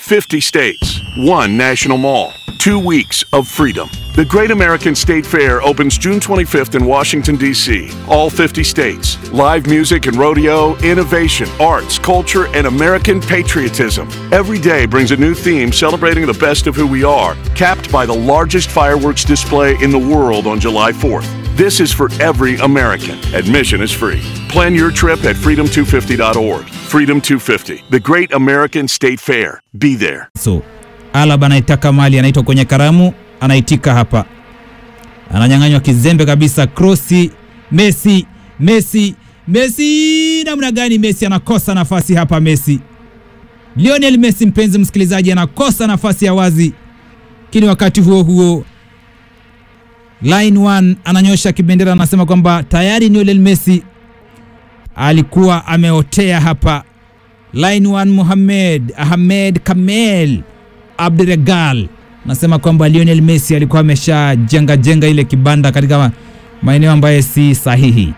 50 states, one national mall, two weeks of freedom. The Great American State Fair opens June 25th in Washington, D.C. All 50 states. Live music and rodeo, innovation, arts, culture, and American patriotism. Every day brings a new theme celebrating the best of who we are, capped by the largest fireworks display in the world on July 4th. This is for every American. Admission is free. Plan your trip at freedom250.org. Freedom 250, the Great American State Fair. Be there. So Alaba anaitaka mali, anaitwa kwenye karamu, anaitika hapa, ananyang'anywa kizembe kabisa. Krosi, Messi, Messi, Messi! Namna gani Messi anakosa nafasi hapa? Messi, Lionel Messi, mpenzi msikilizaji, anakosa nafasi ya wazi, lakini wakati huo huo line 1 ananyosha kibendera, anasema kwamba tayari Lionel Messi alikuwa ameotea hapa. Line 1 Mohamed Ahmed Kamel Abdiregal nasema kwamba Lionel Messi alikuwa ameshajenga jenga ile kibanda katika maeneo ambayo si sahihi.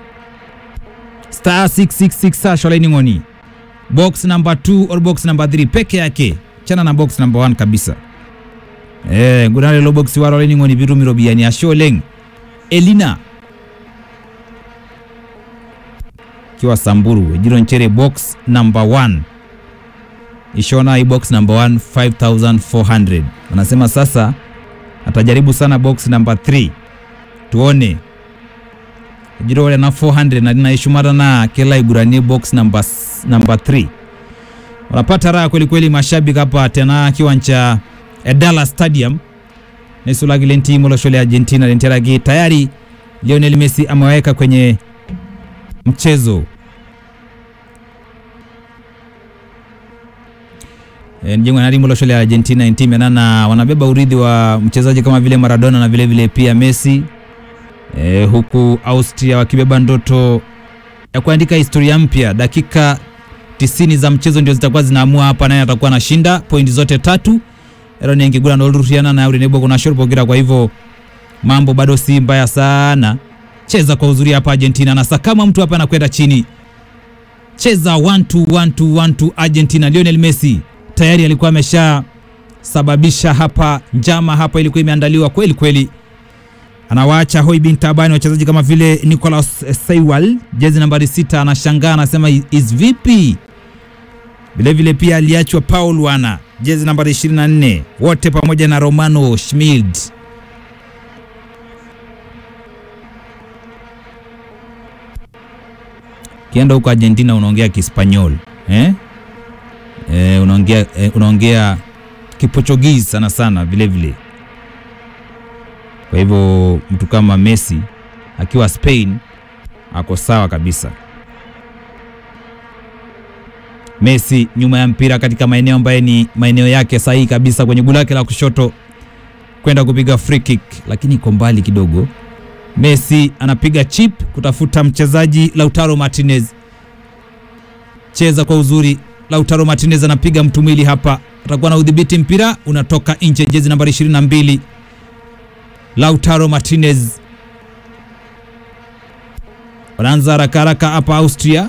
Star 666 hash line ngoni box number 2 or box number 3 peke yake, chana na box number 1 kabisa. Eh, gudale lo box waro line ngoni birumiro biyani asholeng Elina kiwa Samburu Ejiro Nchere box number 1 Ishona hii box number 1 5400 anasema sasa atajaribu sana box number 3 tuone Ejiro wale na 400 na dina ishumara na kela iguranie box number s- number 3 wanapata raha kweli kweli mashabiki hapa tena kiwanja Dallas Stadium nesulagi lentimo loshole Argentina lenteragi tayari Lionel Messi ameweka kwenye mchezo E, Njengwa na timu loshole ya Argentina intimena na wanabeba urithi wa mchezaji kama vile Maradona na vile vile pia Messi e, huku Austria wakibeba ndoto ya kuandika historia mpya. Dakika 90 za mchezo ndio zitakuwa zinaamua hapa naye atakuwa anashinda pointi zote tatu ero nengigura ndolurutiana na urinebo kuna shorpogira kwa hivyo mambo bado si mbaya sana cheza kwa uzuri hapa Argentina na sakama mtu hapa anakwenda chini cheza 1-2-1-2-1-2 Argentina Lionel Messi tayari alikuwa amesha sababisha hapa njama hapa ilikuwa imeandaliwa kweli kweli anawaacha Hoi bin Tabani wachezaji kama vile Nicolas Seiwal jezi nambari sita anashangaa anasema is vipi vilevile pia aliachwa Paul Wana jezi nambari 24 wote pamoja na Romano Schmid kienda huko Argentina unaongea Kispanyol eh? Eh, unaongea eh, unaongea Kiportuguese sana sana vile vile. Kwa hivyo mtu kama Messi akiwa Spain ako sawa kabisa. Messi nyuma ya mpira katika maeneo ambayo ni maeneo yake sahihi kabisa kwenye gula lake la kushoto kwenda kupiga free kick, lakini iko mbali kidogo. Messi anapiga chip kutafuta mchezaji Lautaro Martinez. Cheza kwa uzuri. Lautaro Martinez anapiga mtu mwili hapa, atakuwa na udhibiti mpira, unatoka nje, jezi nambari 22 Lautaro Martinez. Wanaanza haraka haraka hapa Austria,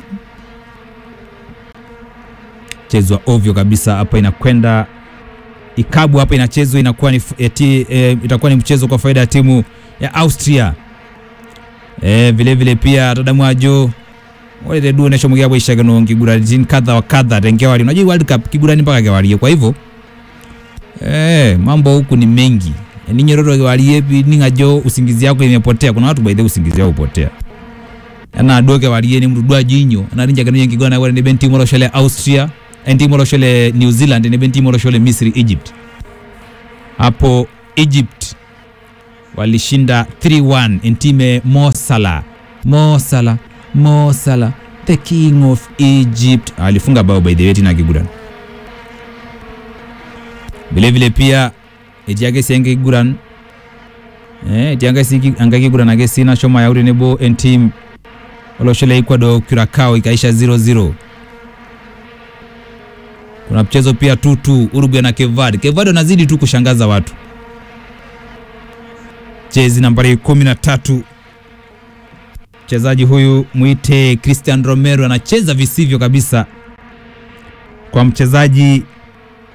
chezwa ovyo kabisa hapa, inakwenda ikabu hapa, inachezwa inakuwa ni, eti, e, itakuwa ni mchezo kwa faida ya timu ya Austria. Eh, vile vile pia tadamwajo wale du nesho mugia bwisha gano kigura jin kadha wa kadha tenge wali unajua World Cup kigura ni mpaka gewali kwa hivyo eh mambo huku ni mengi ni nyororo gewali yepi ningajo usingizi yako imepotea kuna watu by the way usingizi wao upotea ana doge wali ni mrudwa jinyo ana rinja gano yengi gona wale ni benti molo shole Austria enti molo shole New Zealand ni benti molo shole Misri Egypt hapo Egypt walishinda 3-1 intime Mo Salah Mo Salah Mo Salah the king of Egypt alifunga bao by the way tina kiguran vile vile pia ejiage senge kiguran eh ejiage singi anga kiguran age sina shoma ya urenebo en team oloshele Ecuador Curacao ikaisha 0-0 kuna mchezo pia 2-2 Uruguay na Cape Verde Cape Verde wanazidi tu kushangaza watu jezi nambari 13 mchezaji huyu mwite Christian Romero anacheza visivyo kabisa kwa mchezaji